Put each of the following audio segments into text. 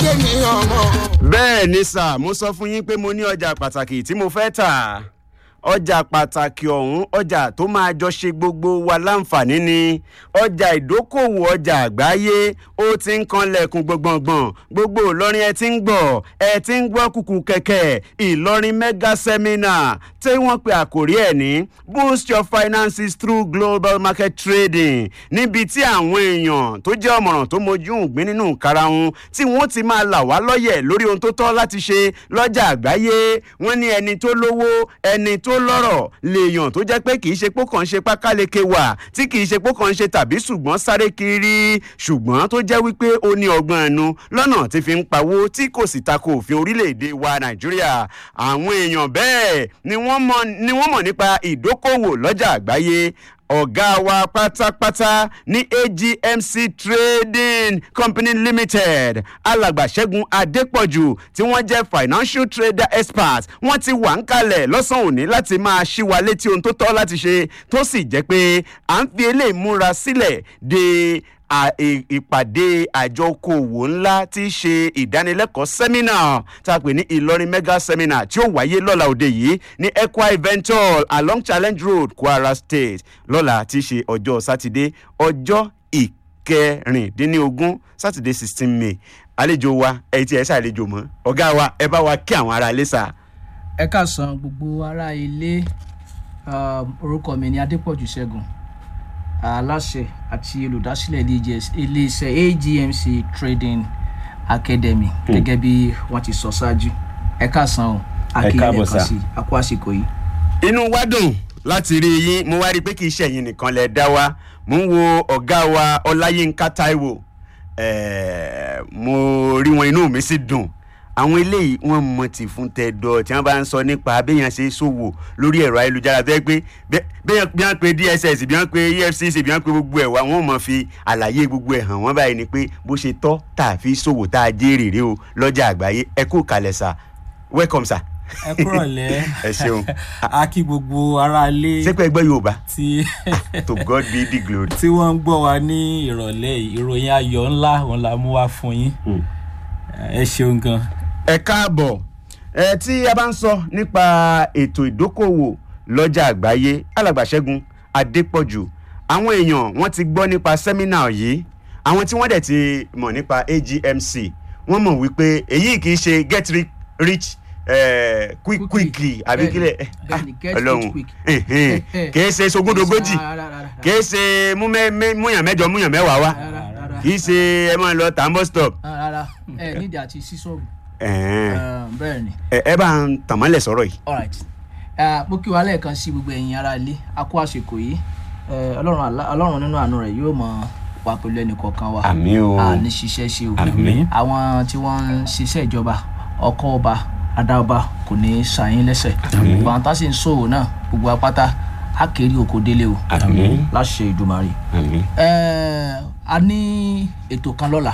kéèyàn mọ̀. bẹ́ẹ̀ ni sà mo sọ fún yín pé mo ní ọjà pàtàkì tí mo fẹ́ tà ọjà pàtàkì ọ̀hún ọjà tó máa jọ ṣe gbogbo wa láǹfààní ni ọjà ìdókòwò ọjà àgbáyé ó ti ń kanlẹ̀kùn gbọ̀ngbọ̀ngbọ̀n gbogbo ìlọrin ẹ ti ń gbọ̀ ẹ ti ń gbọ́ kùkù kẹ̀kẹ́ ìlọrin mega seminar tí wọ́n pe àkórí ẹ̀ ní boost your finances through global market trading níbi tí àwọn èèyàn tó jẹ́ ọ̀mọ̀ràn tó mojú ìgbín nínú karahun tí wọ́n ti máa là wá lọ́yẹ̀ lórí ohun tó tọ́ láti ṣe lọ́jà àgbáyé wọ́n ní ẹni tó lówó ẹni tó lọ́rọ̀ lèèyàn tó jẹ́ pé kì í ṣe pé kàn ń ṣe pákáleke wà tí kì í ṣe pé kàn ń ṣe tàbí ṣùgbọ́n sáré kiri ṣùgbọ́n tó jẹ́ wípé ó ní ọgbọ́n ẹnu lọ́nà tí fi ń pawó tí kò sì tako òfin orílẹ̀-èdè wa nàìjíríà àwọn èèyàn bẹ́ẹ̀ ni wọ́n mọ̀ ni wọ́n mọ̀ nípa ìdókòwò lọ́jà àgbáyé ọ̀gá wa pátápátá ní agmc trading company limited alàgbà ṣẹ́gun adépọ̀jù tí wọ́n jẹ́ financial trader expert wọ́n ti wà ń kalẹ̀ lọ́sàn-án òní láti máa ṣí wa létí ohun tó tọ́ láti ṣe tó sì jẹ́ pé à ń fi eléyìí múra sílẹ̀ de à- ì- ìpàdé àjọ okòwò ńlá tí í ṣe ìdánilẹ́kọ̀ọ́ sẹ́mínà tá a pè ní ìlọrin mega seminar tí ó wáyé lọ́la òde yìí ní equa event hall along challenge road kwara state lọ́la tí í ṣe ọjọ́ sátidé ọjọ́ ìkẹrìndínlógún sátidé sixteen may àlejò wa ẹ̀yìn tí ẹ ṣàlejò mọ́ ọ̀gá wa ẹ bá wa kí àwọn ará ilé sá. ẹ káàsán gbogbo ará ilé um, orúkọ mi ni adépọ̀jù ṣẹ́gun aláṣẹ àti olùdásílẹ̀ iléeṣẹ́- iléeṣẹ́ agmc trading academy gẹ́gẹ́ bí wọ́n ti sọ ṣáájú ẹ káàsán o káàbọ̀ sà. sí àkó àsìkò yìí. inú wa dùn láti rí yín mo wá rí i pé kì í ṣe ẹ̀yin nìkan lẹ dá wa mo ń wo ọ̀gá wa ọláyínká taiwo ẹ̀ẹ́, mo rí wọn inú mi sì dùn àwọn eléyìí wọn mọ tì fún tẹdọ tí wọn bá ń sọ nípa abéyàn ṣe ṣòwò lórí ẹ̀rọ ayélujára tó yẹ pé bẹ́- bẹ́yàn bí wọ́n pe dss bí wọ́n pe efcc bí wọ́n pe gbogbo ẹ̀ wá wọ́n mọ̀ fi àlàyé gbogbo ẹ̀ hàn wọ́n báyìí ni pé bó ṣe tọ́ tá a fi ṣòwò tá a jèrè rè o lọ́jà àgbáyé ẹ kú kalẹ̀ sà welcome sà ẹ kúrọ̀ lẹ́ ẹ ṣeun a kí gbogbo ara lé ṣé pé ẹ gbọ́ yorùbá tí to god be the glory. tí wọ́n ń gbọ́ wa ní ìrọ̀lẹ́ yìí ìròyìn ayọ̀ ńlá òun la mú wá fún yín ẹ ṣeun gan. ẹ káàbọ̀ ẹ tí a bá ń sọ nípa ètò ìdókòwò lọ́jà àgbáyé alàgbàṣẹ́gun adépọ̀jù àwọn èèyàn wọ́n ti gbọ́ nípa sẹ́mínà yìí àwọn tí wọ́n dẹ̀ ti mọ̀ nípa agmc wọ́n mọ̀ wípé èyí kì í ṣe get ri- rich eh, quick Quickly. quickly àbí Bẹ́ẹ̀ni, kílẹ̀ bẹ́ẹ̀ni, get rich ọlọ́run quick. ẹ̀hẹ́n, kì í ṣe sogúndogójì Rárá, rárá, rárá. kì í ṣe mú mẹ́- mẹ́- múyàn mẹ́jọ múyàn mẹ́wàá wá Rárá, rárá. kì í ṣe ẹ máa lọ tàǹbọ̀ stop. rárá ẹ nídìí àti sísọ̀rù ẹ̀hẹ́n. bẹ́ẹ̀ ni. ẹ ẹ bá ń tàmọ́lẹ̀ sọ̀rọ̀ yìí. alright uh, mo kí wa lẹ́ẹ̀kan sí gbogbo ẹ̀yin ará ilé a kó àsìkò yìí Eh, ọlọ́run àlá- ọlọ́run nínú àánú rẹ̀ yóò mọ wà pẹ̀lú ẹnì kọ̀ọ̀kan wa Àmín o. a ní ṣiṣẹ́ ṣe o Àmín. àwọn tí wọ́n ń ṣiṣẹ́ ìjọba ọkọ̀ ọba adáọba kò ní í ṣàyín lẹ́sẹ̀ gbogbo àwọn tá sì ń ṣòwò náà gbogbo apáta á kéré oko délé o àmín láṣẹ ìdùmarè àmín. Eh, a ní ètò kan lọ́la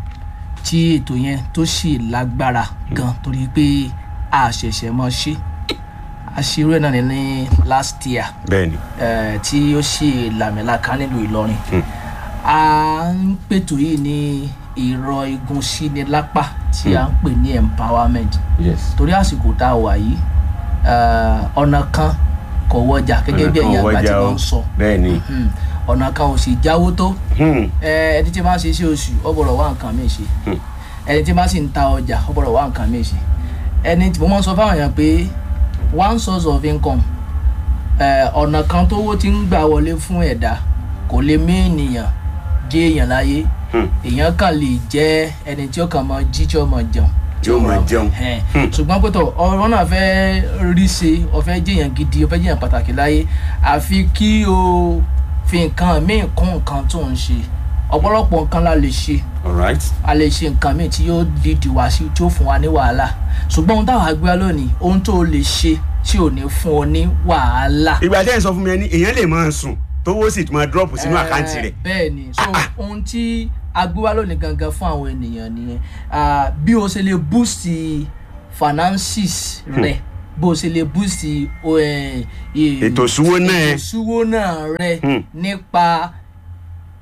tí ètò yẹn tó sì lágbára gan torí pé a ṣẹ̀ṣẹ̀ mọ́ ṣe àṣírò ẹ̀ náà ní ní last year bẹ́ẹ̀ni eh, tí ó sì làmìlaka nílùú ìlọrin a ń pètò yìí ní ìrọ̀ igun síni lápá tí a ń pè ní empowerment yes. torí àsìkò tá a wà yìí eh, ọ̀nà kan kò wọjà gẹ́gẹ́ bí ẹ̀yin àgbà tí wọ́n ń sọ bẹ́ẹ̀ni. Hmm, ọ̀nà kan ò sì jáwó tó Hmm. ẹ, ẹni tí máa ń ṣe iṣẹ́ oṣù ó gbọ́dọ̀ wá nǹkan míì ṣe Hmm. ẹni tí máa sì ń ta ọjà ó gbọ́dọ̀ wá nǹkan míì ṣe ẹni tí mo máa ń sọ fáwọn èèyàn pé one source of income ẹ, ọ̀nà kan tówó ti ń gbà wọlé fún ẹ̀dá kò lè mí ènìyàn jẹ́ èèyàn láyé Hmm. èèyàn kàn lè jẹ́ ẹni tí ó kàn máa jí tí ó máa jẹun Tí ó máa jẹun. Ẹn, Hmm. ṣùgbọ́n pé tọ̀ ọ̀rọ̀ náà fẹ́ rí ṣe ọ̀fẹ́ jẹ́yàn gidi ọ̀fẹ́ jẹ́yàn pàtàkì láyé àfi kí o fi nǹkan míì kún nǹkan tó ń ṣe ọ̀pọ̀lọpọ̀ nǹkan la lè ṣe all right. a lè ṣe nǹkan míì tí yóò dídì wá sí tí ó fún wa ní wàhálà ṣùgbọ́n ohun táwọn àgbẹ̀ wa lónìí ohun tó o lè ṣe tí ò ní fún ọ ní wàhálà. ìgbà tẹ́ ẹ̀ sọ fún mi ẹni èèyàn lè máa sùn tówó sì tún máa drop sínú àkáǹtì rẹ̀. bẹ́ẹ̀ ni so ohun tí agbéwá lónìí gangan fún àwọn ènìyàn nìyẹn Ah, bí o ṣe lè boost finances rẹ bó o ṣe lè boost o, eh, eh, Ètò ìṣúwó náà ẹ. ètò ìṣúwó náà rẹ Hmm. nípa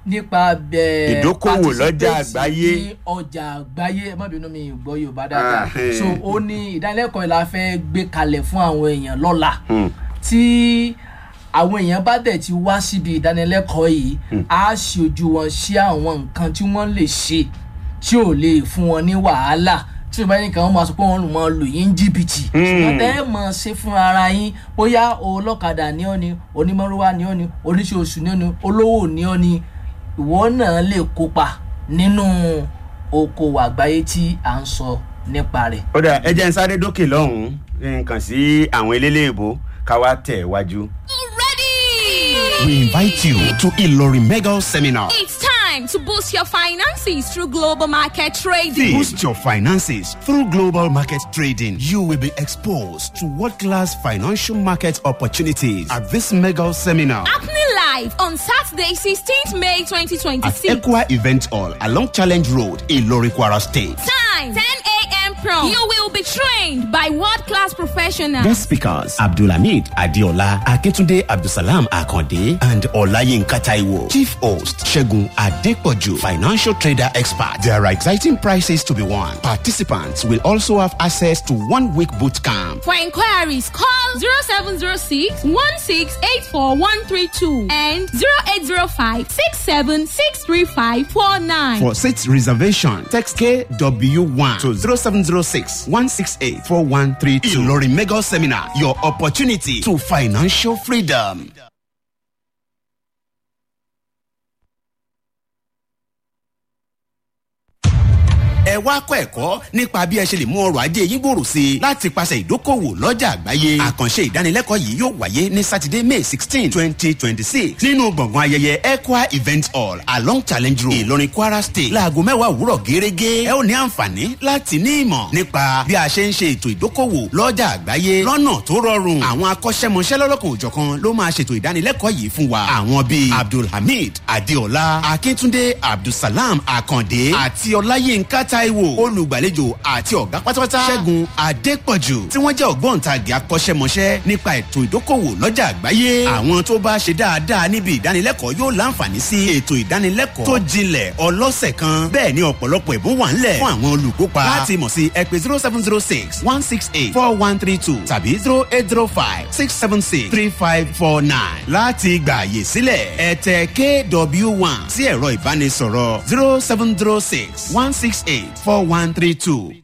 nípa bẹ́ẹ̀ Ìdókòwò lọ́jà participate àgbáyé. ní ọjà àgbáyé ẹ má bínú mi gbọ́ yorùbá dáadáa Ah, eh. so ó ní ìdánilẹ́kọ̀ọ́ yìí la fẹ́ gbé kalẹ̀ fún àwọn èèyàn lọ́la Hmm. tí àwọn èèyàn bá dẹ̀ ti wá síbi ìdánilẹ́kọ̀ọ́ yìí á ṣe ojú wọn sí àwọn nǹkan tí wọ́n lè ṣe tí ò lè fún wọn ní wàhálà tí o bá ní kàn wọ́n máa sọ pé wọ́n lù mọ́ lù yín jìbìtì ṣùgbọ́n tẹ́ ẹ mọ̀ ṣe fún ara yín bóyá olọ́kadà ní ọ́ ni onímọ̀rúwá ní ọ́ ni oníṣòṣù ní ọ́ ni olówó ní ọ́ ni ìwọ náà lè kópa nínú okòwò àgbáyé tí à ń sọ nípa rẹ̀. ó dà ẹ jẹ́ ń sáré dókè lọ́hùn-ún nǹkan sí àwọn eléléèbó ká wá tẹ̀ wájú. Ready! We invite you to Ilori Mega Seminar. It's time to boost your finances through global market trading. Boost your finances through global market trading. You will be exposed to world-class financial market opportunities at this mega seminar Happening live on Saturday, 16th May at 2026. Equa Event Hall along Challenge Road, Ilori Kwara State. Time 10 a.m. prompt. You will be trained by world class professionals. Guest speakers Abdulhamid Adiola, Akintunde Abdusalam Akande, and Olayinka Taiwo. Chief host Shegun Adepoju, financial trader expert. There are exciting prizes to be won. Participants will also have access to one week boot camp. For inquiries, call 0706 1684132 and 0805 6763549. For seat reservation, text KW1 to 0706 168 4132. Ilori Mega Seminar, your opportunity to financial freedom. ẹ wá kọ́ ẹ̀kọ́ nípa bí ẹ ṣe lè mú ọrọ̀ ajé yín gbòòrò sí i láti pàṣẹ ìdókòwò lọ́jà àgbáyé. àkànṣe ìdánilẹ́kọ̀ọ́ yìí yóò wáyé ní sátidé may sixteen twenty twenty six nínú gbọ̀ngàn ayẹyẹ equa event hall along challenge road ìlọrin kwara state láago mẹ́wàá òwúrọ̀ gẹ́gẹ́. ẹ ó ní àǹfààní láti ní ìmọ̀ nípa bí a ṣe ń ṣe ètò ìdókòwò lọ́jà àgbáyé lọ́nà tó rọrùn. àwọn akọ́ṣẹ́mọṣẹ́ lọ́lọ́kan òjọ̀kan ló máa ṣètò ìdánilẹ́kọ̀ọ́ yìí fún wa. àwọn bíi abdulhamid adeola akíntúndé abdulsalam akande àti ọláyínká taiwo olùgbàlejò àti ọ̀gá pátápátá ṣẹ́gun adépọ̀jù tí wọ́n jẹ́ ògbóǹtagì akọ́ṣẹ́mọṣẹ́ nípa ètò ìdókòwò lọ́jà àgbáyé. àwọn tó bá ṣe dáadáa níbi ìdánilẹ́kọ̀ọ́ yóò láǹfààní sí ètò ìdánilẹ́kọ̀ọ́ tó jinlẹ̀ ọlọ́sẹ̀ kan bẹ́ẹ̀ ni ọ̀pọ̀lọpọ̀ ẹ̀bùn wà ńlẹ̀ fún àwọn olùkópa láti mọ̀ sí ẹ pé zero seven zero six one six eight four one three two tàbí zero eight zero five six seven six three five four nine láti gbà àyè sílẹ̀ ẹ tẹ kw one sí ẹ̀rọ ìbánisọ̀rọ̀ zero seven zero six one six eight four one three two